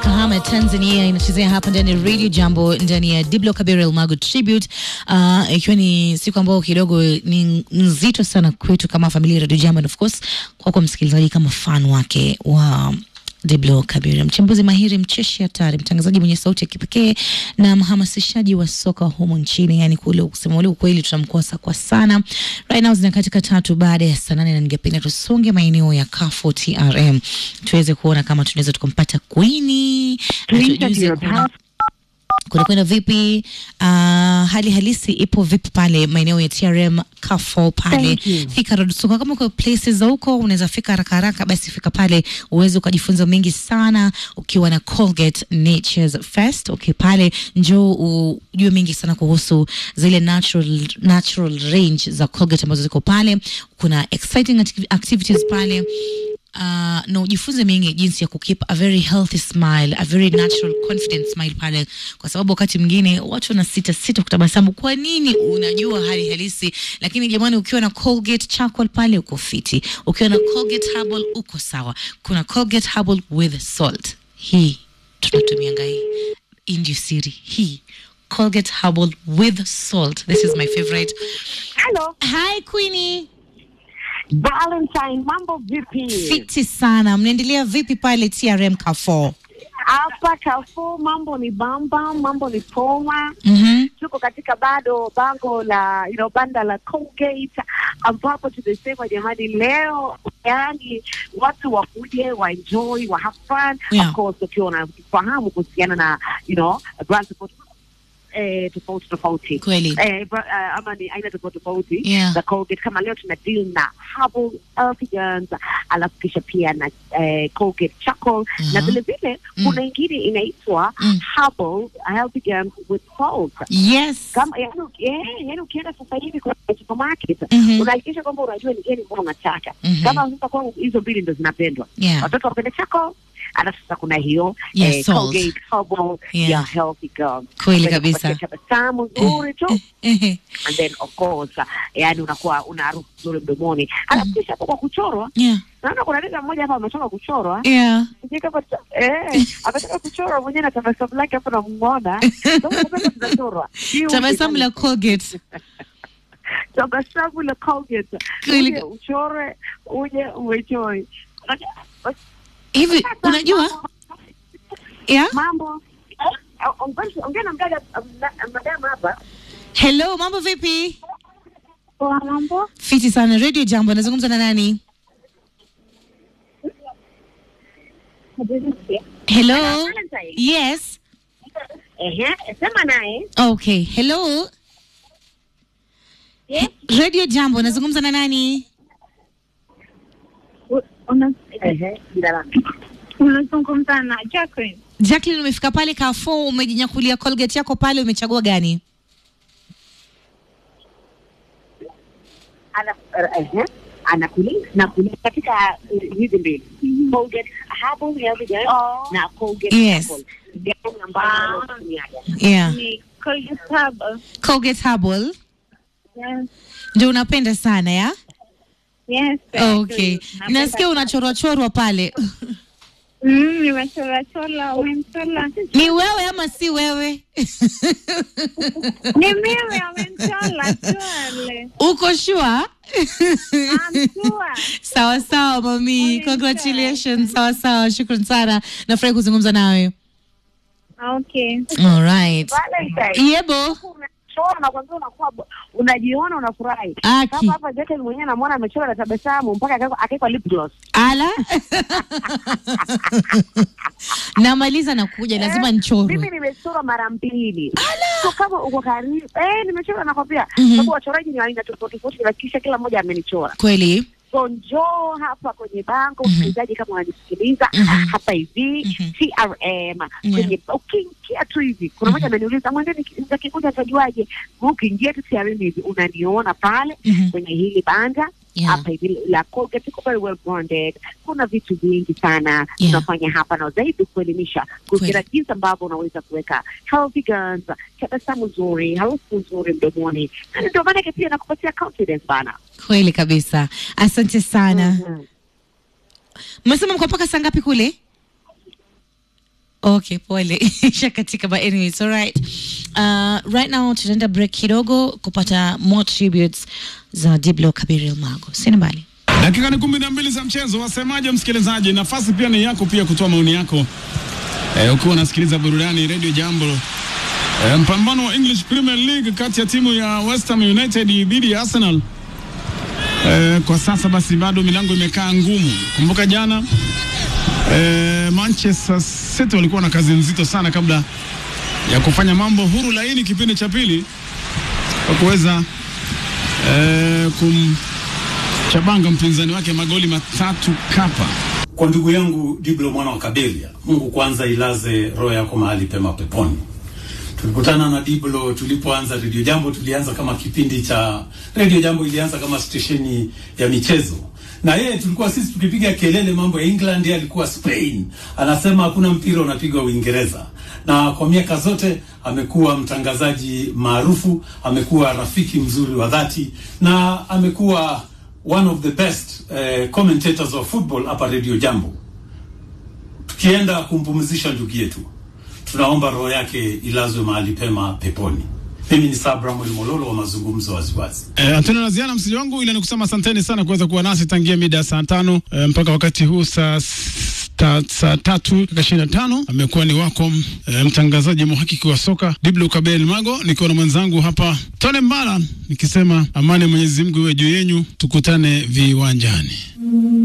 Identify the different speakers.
Speaker 1: Kahama Tanzania inachezea hapa ndani ya Radio Jambo ndani ya Diblo Kabera Elmago Tribute, uh, ikiwa ni siku ambayo kidogo ni nzito sana kwetu kama familia ya Radio Jambo and of course kwako msikilizaji kama fan wake wa Diblo Kabira, mchambuzi mahiri, mcheshi hatari, mtangazaji mwenye sauti ya kipekee na mhamasishaji wa soka humu nchini. Yani kule kusema ule ukweli, tunamkosa kwa sana. Right now zina katika tatu baada ya saa nane, na ningependa tusonge maeneo ya Kafo TRM tuweze kuona kama tunaweza tukampata Queenie atujuze kuna kunakwenda vipi? Uh, hali halisi ipo vipi pale maeneo ya TRM Kafo pale
Speaker 2: Thank you.
Speaker 1: Thika Road. So kama uko places za huko unaweza fika haraka haraka, basi fika pale uweze ukajifunza mengi sana ukiwa na Colgate Nature's Fest. Okay, pale njoo ujue mengi sana kuhusu zile natural, natural range za Colgate ambazo ziko pale. Kuna exciting activ- activities pale uh, na ujifunze mengi jinsi ya kukeep a very healthy smile, a very natural confident smile pale, kwa sababu wakati mwingine watu wana sita sita kutabasamu. Kwa nini? Unajua hali halisi, lakini jamani, ukiwa na Colgate charcoal pale uko fiti, ukiwa na Colgate herbal uko sawa. Kuna Colgate herbal with salt, hii tunatumianga hii, hii ndio siri hii Colgate herbal with salt. This is my favorite.
Speaker 2: Hello,
Speaker 1: Hi Queenie.
Speaker 2: Valentine, mambo vipi?
Speaker 1: Fiti sana. Mnaendelea vipi pale TRM Carrefour?
Speaker 2: Hapa Carrefour mambo ni bamba, mambo ni poma.
Speaker 1: Mhm.
Speaker 2: Tuko katika bado bango la you know, banda la Colgate ambapo tumesema jamani, leo yani watu wakuje wa enjoy wa have fun
Speaker 1: Yeah.
Speaker 2: of course, ukiwa unafahamu kuhusiana na you know brands tofauti eh, tofauti tofauti
Speaker 1: Kweli.
Speaker 2: eh, bra- eh, ama ni aina tofauti tofauti
Speaker 1: Yeah.
Speaker 2: za Colgate. Kama leo tuna deal na herbal Elfigans, alafu kisha pia na eh, Colgate charcoal
Speaker 1: Aha.
Speaker 2: na vile vile
Speaker 1: Mm.
Speaker 2: kuna ingine inaitwa
Speaker 1: Mm.
Speaker 2: herbal Elfigans with salt
Speaker 1: Yes.
Speaker 2: kama yani, eh, yani ukienda sasa hivi kwenye supermarket
Speaker 1: Mhm.
Speaker 2: unahakikisha kwamba unajua ni gani mbona unataka
Speaker 1: Mhm.
Speaker 2: kama sasa kwangu hizo mbili ndo zinapendwa
Speaker 1: Yeah.
Speaker 2: watoto wapende chako alafu sasa kuna hiyo
Speaker 1: Yeah,
Speaker 2: eh,
Speaker 1: salt.
Speaker 2: Colgate herbal
Speaker 1: Yeah.
Speaker 2: ya healthy girl
Speaker 1: Kweli
Speaker 2: Kwenye
Speaker 1: kabisa.
Speaker 2: kupatia tabasamu nzuri tu
Speaker 1: Ehe.
Speaker 2: and then of course uh, yani unakuwa una harufu nzuri mdomoni alafu kisha hapo kwa kuchorwa
Speaker 1: Yeah.
Speaker 2: naona kuna dada mmoja hapa ametoka kuchorwa
Speaker 1: Yeah.
Speaker 2: Sijui kama ta- eh ametoka kuchorwa mwenyewe na tabasamu lake hapo namuona Kama unapenda tunachorwa Hiyo
Speaker 1: Tabasamu la Colgate.
Speaker 2: tabasamu la Colgate
Speaker 1: Kweli.
Speaker 2: uje uchore uje uenjoy Unajua,
Speaker 1: Hivi unajua? Yeah.
Speaker 2: mambo Eh, ongea- ongea na mdada na- madam hapa
Speaker 1: Hello, mambo vipi?
Speaker 2: kwa mambo
Speaker 1: Fiti sana. Radio Jambo, nazungumza na nani? Hello.
Speaker 2: Valentine.
Speaker 1: Yes.
Speaker 2: ehe sema naye
Speaker 1: Okay. Hello.
Speaker 2: Yes.
Speaker 1: Radio Jambo, nazungumza na nani?
Speaker 2: ehe jina lake
Speaker 3: unazungumza na Jacqueline.
Speaker 1: Jacqueline, umefika pale Carrefour, umejinyakulia Colgate yako pale, umechagua gani?
Speaker 2: ana ehe anakulia na kulia katika eh, hizi mbili Colgate herbal healthy gel na Colgate
Speaker 1: Yes.
Speaker 2: herbal gani ambayo unatumiaga
Speaker 1: Yeah.
Speaker 3: Ni Colgate Herbal.
Speaker 1: Colgate Herbal
Speaker 3: Yes.
Speaker 1: ndio unapenda sana ya?
Speaker 3: Yes.
Speaker 1: Okay.
Speaker 3: Napenda
Speaker 1: Nasikia
Speaker 3: sana.
Speaker 1: unachorwa chorwa pale.
Speaker 3: Mm, nimechora chora, umemchora.
Speaker 1: Ni wewe ama si wewe?
Speaker 3: Ni mimi amemchora chole.
Speaker 1: Uko sure?
Speaker 3: I'm sure.
Speaker 1: sawa sawa mami,
Speaker 3: Okay,
Speaker 1: congratulations. Sawa sawa, shukran sana. Nafurahi kuzungumza nawe.
Speaker 3: Okay.
Speaker 1: All right.
Speaker 2: Valentine
Speaker 1: Yebo.
Speaker 2: unachora na kwanza unakuwa bo- unajiona unafurahi
Speaker 1: Aki.
Speaker 2: kama hapa Jacqueline mwenyewe namwona amechora na tabasamu mpaka akaweka- akaweka lip gloss
Speaker 1: Ala. Namaliza na kuja, lazima
Speaker 2: mimi
Speaker 1: nichorwe.
Speaker 2: nimechora mara mbili so kama uko karibu eh nimechora nakwambia
Speaker 1: Mhm.
Speaker 2: sababu wachoraji ni wa aina tofauti tofauti na kisha kila mmoja amenichora
Speaker 1: Kweli?
Speaker 2: so njoo hapa kwenye bango
Speaker 1: Mhm.
Speaker 2: msikilizaji kama unanisikiliza
Speaker 1: Mhm.
Speaker 2: hapa hivi
Speaker 1: Mhm.
Speaker 2: TRM kwenye ukiingia tu hivi kuna mmoja ameniuliza mwendeni kikuja atajuaje ukiingia tu TRM hivi unaniona pale
Speaker 1: Mhm.
Speaker 2: kwenye hili banda
Speaker 1: Yeah.
Speaker 2: hapa hivi la Colgate iko very well branded. Kuna vitu vingi sana
Speaker 1: Yeah.
Speaker 2: tunafanya hapa na zaidi kuelimisha kuhusiana jinsi ambavyo unaweza kuweka healthy guns, tabasamu nzuri, harufu nzuri mdomoni, na ndio maana pia nakupatia confidence bana.
Speaker 1: Kweli kabisa. Asante sana.
Speaker 2: Mhm.
Speaker 1: Mmesema mko mpaka saa ngapi kule? Okay, pole shakatika, but anyways, all right. Uh, right now tutaenda break kidogo kupata more tributes za Diblo Kabiril Mago. Sina mbali.
Speaker 4: Dakika ni kumi na mbili za mchezo. Wasemaje msikilizaji? Nafasi pia ni yako pia kutoa maoni yako eh, ukiwa unasikiliza burudani Radio Jambo. Eh, mpambano wa English Premier League kati ya timu ya West Ham United dhidi ya Arsenal. Eh, kwa sasa basi bado milango imekaa ngumu. Kumbuka jana eh, Manchester City walikuwa na kazi nzito sana kabla ya kufanya mambo huru laini kipindi cha pili kwa kuweza eh, kumchabanga mpinzani wake magoli matatu kapa.
Speaker 5: Kwa ndugu yangu Diblo mwana wa Kaberia, Mungu kwanza ilaze roho yako mahali pema peponi. Tulikutana na Diblo tulipoanza Radio Jambo, tulianza kama kipindi cha Radio Jambo, ilianza kama stesheni ya michezo, na yeye tulikuwa sisi tukipiga kelele mambo ya England, yeye alikuwa Spain, anasema hakuna mpira unapigwa Uingereza. Na kwa miaka zote amekuwa mtangazaji maarufu, amekuwa rafiki mzuri wa dhati, na amekuwa one of the best uh, commentators of football hapa Radio Jambo. Tukienda kumpumzisha ndugu yetu, tunaomba roho yake ilazwe mahali pema peponi. Mimi ni Sabra Mololo wa mazungumzo waziwazi.
Speaker 4: Eh, hatuna la ziada msiji wangu, ila nikusema asanteni sana kuweza kuwa nasi tangia mida ya saa tano eh, mpaka wakati huu saa s- ta, saa tatu dakika ishirini na tano amekuwa ni wako eh, mtangazaji mhakiki wa soka Diblo Kabel Mago, nikiwa na mwenzangu hapa Tone Mbala nikisema amani ya Mwenyezi Mungu iwe juu yenyu, tukutane viwanjani.